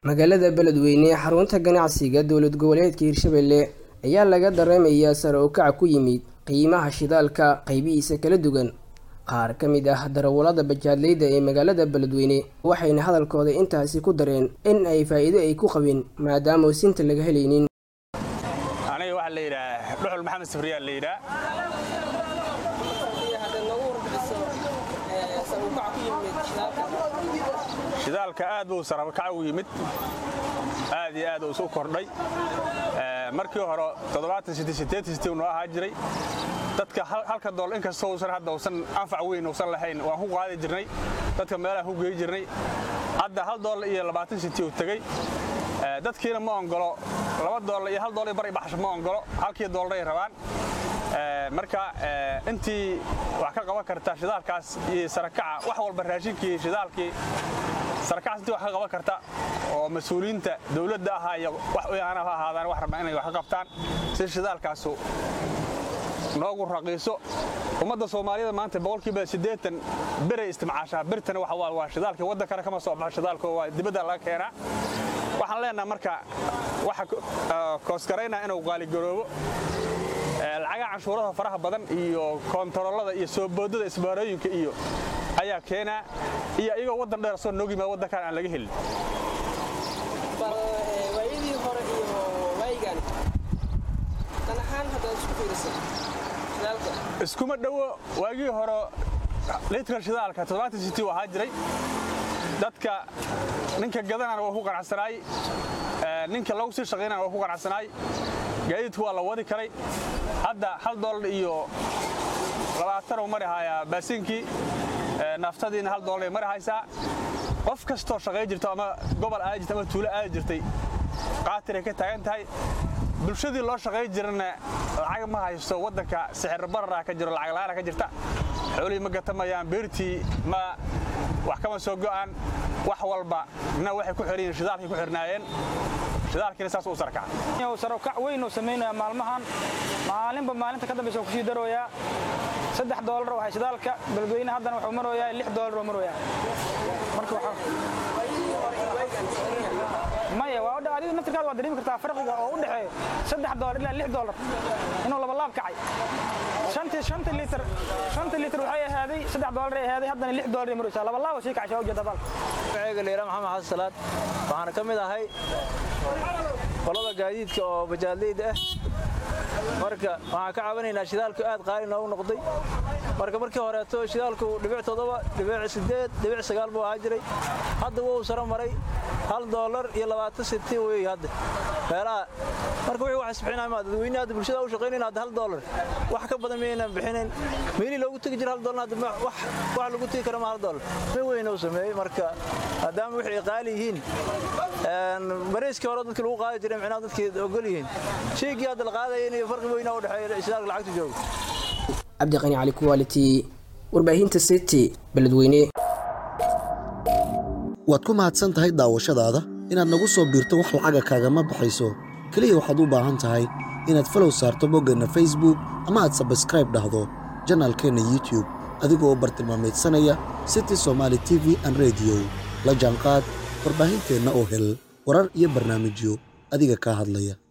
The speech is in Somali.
magaalada beledweyne ee xarunta ganacsiga dowlad goboleedka hirshabelle ayaa laga dareemayaa sare u kaca ku yimid qiimaha shidaalka qaybihiisa kala duwan qaar ka mid ah darawallada bajaadleyda ee magaalada beledweyne waxayna hadalkooda intaasi ku dareen in ay faa'iido ay ku qabeen maadaama sinta laga helaynin aniga waxaa la yidhaah dhuxul maxamed safriyaa la yidhaah shidaalka aad buu sarabakac u yimid aad iyo aad uu isu kordhay markii hore noo ahaa jiray dadka halka dool inkastoo usan hadda usan anfac weyn usan lahayn waan ku qaadi jirnay dadka meelaha ku geey jirnay hadda hal doolar iyo labaatan siti uu tegey dadkiina ma ongolo laba doolar iyo hal doolar bar baxsho ma ongolo halkii doolaray rabaan marka intii wax ka qaban karta shidaalkaas iyo sarakaca wax walba raashinkii shidaalkii sarakacaas intii wax ka qaban karta oo mas-uuliyiinta dowladda ahaa iyo wax uyaana ha ahaadaan wax rabaa inay wax ka qabtaan si shidaalkaasu noogu raqiiso ummadda soomaaliyada maanta boqolkiiba siddeetan beray istimcaashaa birtana waxa waa waa shidaalkii waddankana kama soo baxo shidaalka waa dibadda laga keenaa waxaan leenaha marka waxa koosgaraynaa inuu qaaligaroobo lacagaha canshuurada faraha badan iyo koontaroolada iyo soo boodada isbaarooyinka iyo ayaa keenaa iyo iyagoo waddan dheer soo noog yimaada waddankan aan laga helin iskuma dhowo waagii hore liitra shidaalka toddobaatan siti u ahaa jiray dadka ninka gadanana waa ku qanacsanaay ninka lagu sii shaqaynana waa ku qanacsanaay gaadiidku waa la wadi karay hadda hal doolar iyo labaatan uu mari hayaa baasiinkii naaftadiina hal doolar ay mari haysaa qof kastoo shaqay jirto ama gobol aadi jirta ama tuulo aadi jirtay qaatiray ka taagan tahay bulshadii loo shaqay jirana lacag ma haysto waddanka sixir barara ka jiro lacag la'aana ka jirta xoolihii ma gatamayaan beertii ma wax kama soo go'aan wax walba na waxay ku xiran yihiin shidaalkay ku xirnaayeen shidaalkiina saas u sarkaca sarokac weyn uu samaynaya maalmahan maalinba maalinta ka dambaysa kusii darooyaa saddex doolar waxay shidaalka beledweyne haddana wuxuu marooyaa lix doolar uu marooyaa marka maya waa odha adigu naftirkaada waa dareemi kartaa farqiga oo u dhexeeyo saddex doolar ilaa lix doolar inuu laba laab kacay shantii shanta litir shanta litir waxay ahaaday saddex doolar ay ahaaday haddana lix doolar ay maraysaa laba laab sii kacay ujeeda dalka magaceega la yidhaha maxamed xasan salaad waxaana ka mid ahay qolada gaadiidka oo bajaadleyda ah marka waxaan ka cabanaynaa shidaalku aad qaali noogu noqday marka markii horeeto shidaalku dhibic toddoba dhibic siddeed dhibic sagaal buu ahaa jiray hadda wuu saro maray hal doolar iyo labaatan siti wey hadda meelaha marka wixii wax isbixinaya maa dadweyne hadda bulshada u shaqaynayna hadda hal doolar wax ka badan maynan bixinayn meelii loogu tegi jira hal doolar hadda wax wax lagu tegi kara ma hal doolar ma weyn uu sameeyey marka maadaama wixii qaali yihiin bariiskii hore dadkii lagu qaadi jiray micnaha dadkii ogol yihiin shaygii hadda la qaadaya inay farqi weyn u dhexeeya shidaalka lacagta jooga cabdiqani cali quality warbaahinta city beledweyne waad ku mahadsan tahay daawashadaada inaad nagu soo biirto wax lacaga kaagama baxayso keliya waxaad u baahan tahay inaad falow saarto boggeenna facebook ama aad sabskraib dhahdo janaalkeenna youtub adigoo bartilmaameedsanaya city somaali t v an rediyo la jaanqaad warbaahinteenna oo hel warar iyo barnaamijyo adiga kaa hadlaya